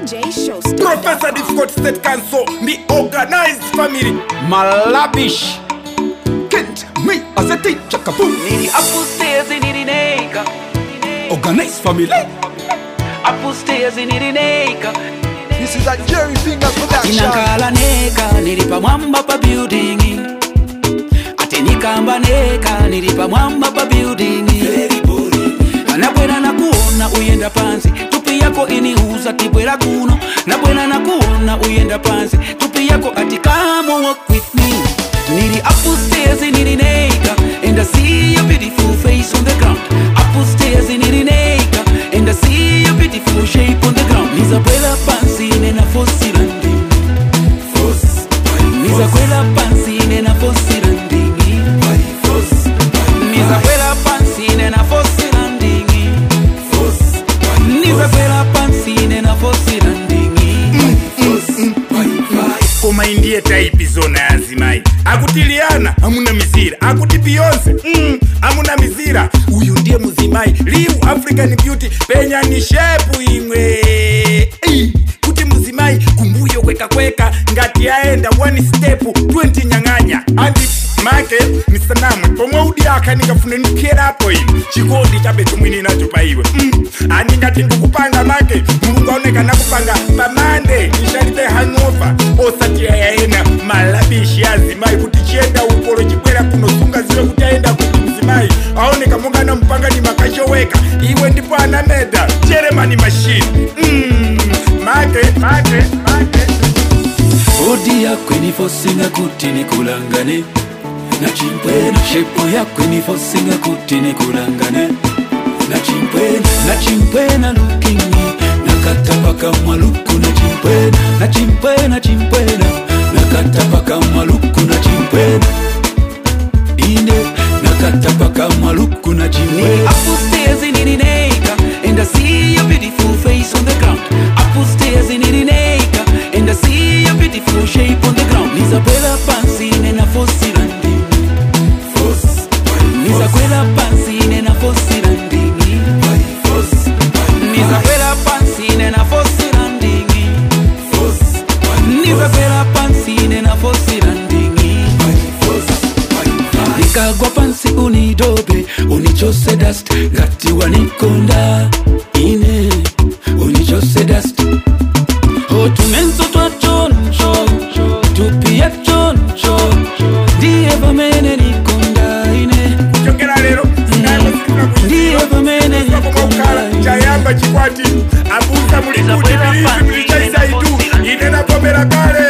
DJ Showstopper. Professor Difficult State Council, the organized family. Malabish. Kent, me as a teacher, kaboom. Nini upstairs in Irineka. Organized family. Upstairs in Irineka. This is a Jerry Finger production. Inankala neka nilipa mwamba pa building. Ate nikamba neka nilipa mwamba pa building. Nabwera nakuona uyenda pansi tupi yako iniuza tibwera kuno nabwera nakuona uyenda pansi tupi yako ati come walk with me nili upstairs nilineka and I see your beautiful face on the ground upstairs nilineka and I see your beautiful shape on the ground nizabwera pansi nena fosi landing nizakwela pansi nena fosi landing nizakwela pansi nena fosi landing nizakwela pansi nena fosi landing koma indiye taipi zona yazimai akutiliana amuna mizira akuti beyonce mm, amuna mizira uyu ndiye muzimai liu african beauty penyani shepu imwe Ei, kuti muzimai kumbuyo kweka-kweka ngati aenda one step 20 nyang'anya andi make misanamwe pomwe udi aka ndingafune ndikherapo ine chikondi chabetu mwini nacho paiwe mm. andingati ndikupanga make mulungu aoneka nakupanga pamande ndishalibe hanova osati ayaena malabishi azimai kuti chienda ukolo chibwera kunosunga ziwe kuti aenda kuti mzimai aoneka mungana mpangani makachoweka iwe ndipo anameda cheremani mashini mm. make make make odi yakwe nifosinga kuti nikulangane na chimpwena shepo yakwe nifosinga kuti nikulangane na chimpwena na chimpwena lukingi nakatapaka mwaluku na chimpwena na chimpwena chimpwena nakatapaka mwaluku na chimpwena ine nakatapaka mwaluku na chimpwena upstairs in Irineka and I see your beautiful face on the ground upstairs in Irineka and I see your beautiful shape on the ground nizakwela pansi nena fosi landing nizakwela pansi nena fosi landing nizakwela pansi nena fosi landing nizakwela pansi nena fosi landing nikagwa pansi unidobe unichose dust ngati wanikonda ine unichose dust otumenso twachoncho tupia choncho ndiye pamene nikonda ine kuchokera lero ndiye pamene kukhala nikonda chayamba chikwati abusa mulikuti bilizi mulichaisaitu ine napomera kale